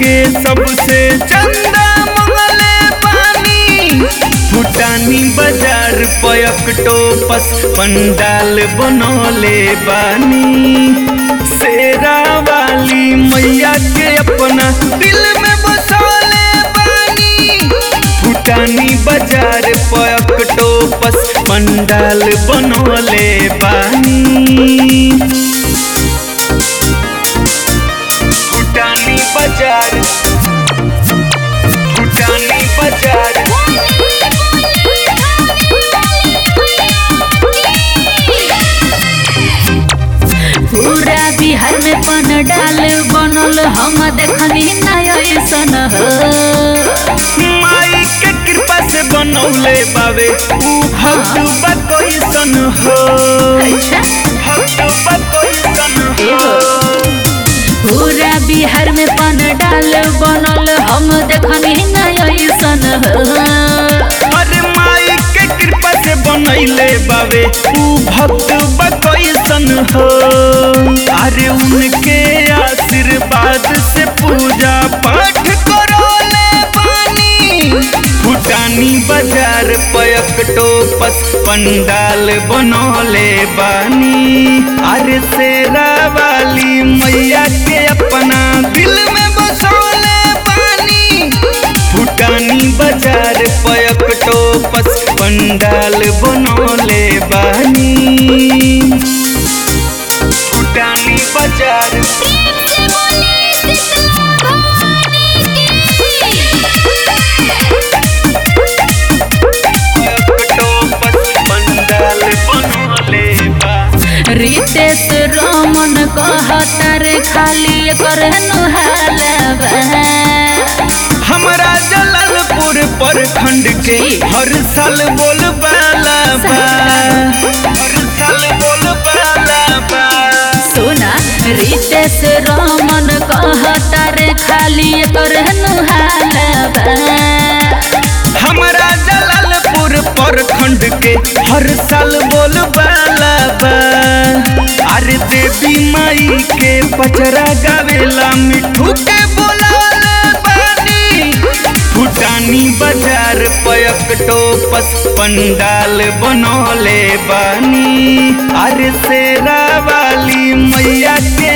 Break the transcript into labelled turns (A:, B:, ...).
A: के सबसे चंदा मंगले बानी भूटानी बाजार पयकटोपस पंडाल बनौले बानी शेरा वाली मैया के अपना दिल में बसौले बानी भूटानी बाजार पयकटोपस पंडाल बनौले बानी भूटानी बाजार भूटानी बाजार
B: पूरा बिहार में पंडाल बनल हम देखनी नया ऐसन हो
A: माई के कृपा से बनौले बावे ऊ भक्त बा कैसन हो
B: अच्छा
A: भक्त बा कैसन हो
B: पूरा बिहार में पंडाल बनल हम देखनी नया ऐसन हो
A: अरे माई के कृपा से बनैले बावे ऊ भक्त बा कैसन हो अरे उनके आशीर्वाद से पूजा पाठ करोले बानी भूटानी बाजार पयकटोपस पंडाल बनौले बानी अरे शेरा वाली मैया के अपना दिल में बसौले बानी भूटानी बाजार पयकटोपस पंडाल बनौले बानी भूटानी बाजार पयकटोपस पंडाल बनौले बा
B: रितेश रमन कहतर खाली कर नुहालबा
A: हमरा जलालपुर प्रखंड के हर साल बोल बाला बा हर साल बोल बाला बा
B: सुना रितेश रमन कहतर खाली कर नुहालबा
A: हमरा जलालपुर प्रखंड के हर साल बोल बाला बा अरे देवी माई के पचरा गावेला मिठू के बोलाला बानी भूटानी बाजार पयकटोपस पंडाल बनौले बानी अरे शेरा वाली मैया के